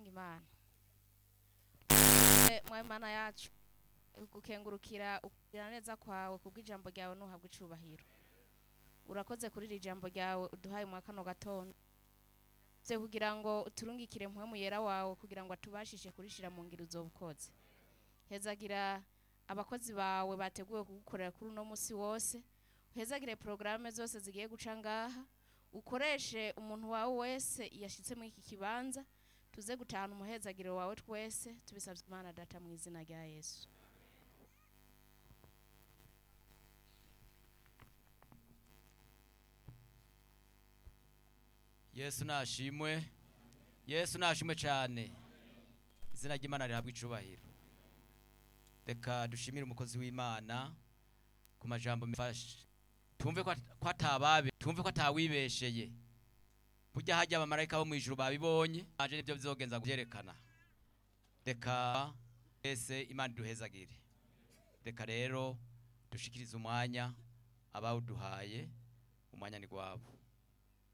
dusenga imana mwawe mana yacu gukengurukira ukugira neza kwawe kubw'ijambo ryawe nuhabwa icubahiro urakoze kuri iri jambo ryawe uduhaye mu kano gatondo vye kugira ngo uturungikire mpwemu yera wawe kugira ngo atubashishe kurishira mu ngiro uzobukoze hezagira abakozi bawe bateguwe kugukorera kuri uno musi wose uhezagire porogaramu zose zigiye guca ngaha ukoreshe umuntu wawe wese yashitse muri iki kibanza tuze gutahana umuhezagiro wawe twese tubisabye imana data mu izina rya yesu yesu nashimwe yesu nashimwe cyane izina ry'imana rihabwa icubahiro reka dushimire umukozi w'imana ku majambo mfashe tumve ko at- ko atababe tumve ko atawibesheye burya hajya abamarayika bo mu ijuru babibonye anje nibyo bizogenza kubyerekana reka ese imana iduhezagire reka rero dushikirize umwanya abawuduhaye umwanya ni gwabo